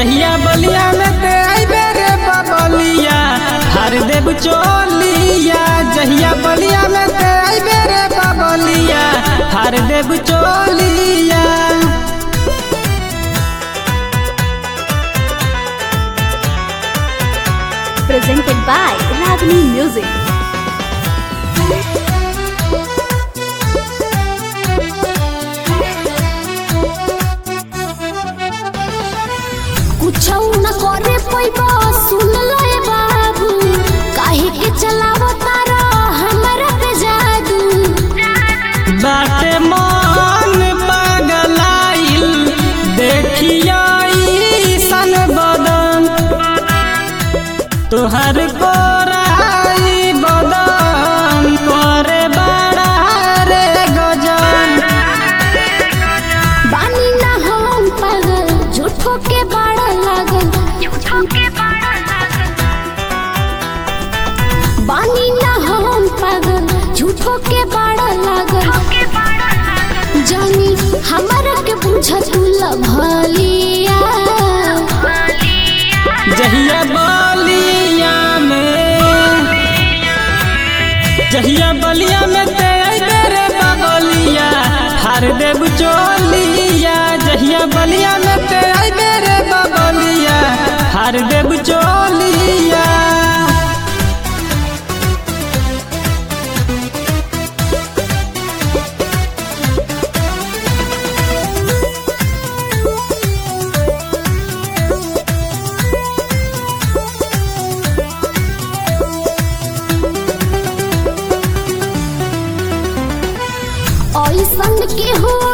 जहिया बलिया में ते आइबे रे बबलिया हर देव चोलिया जहिया बलिया में ते आइबे रे बबलिया हर देव चोलिया presented by Ragini Music. कुछ न करे पैबा सुन ले बाबू काहे के चलावो तारा हमरा पे जादू बाटे मन पगलाइल देखिया सन बदन तोहर कोराई बदन करे बड़ा रे गजन बानी ना हम पागल झूठो के बड़ा लागल बानी ना हम पागल झूठो के बड़ा लागल जानी हमरा के बुझ तू लभलिया जहिया बलिया में जहिया बलिया में ते अइबे रे बबलिया हर देव चोलिया जहिया बलिया में ते अइबे रे बबलिया हर देव चोलिया ऐसन के हो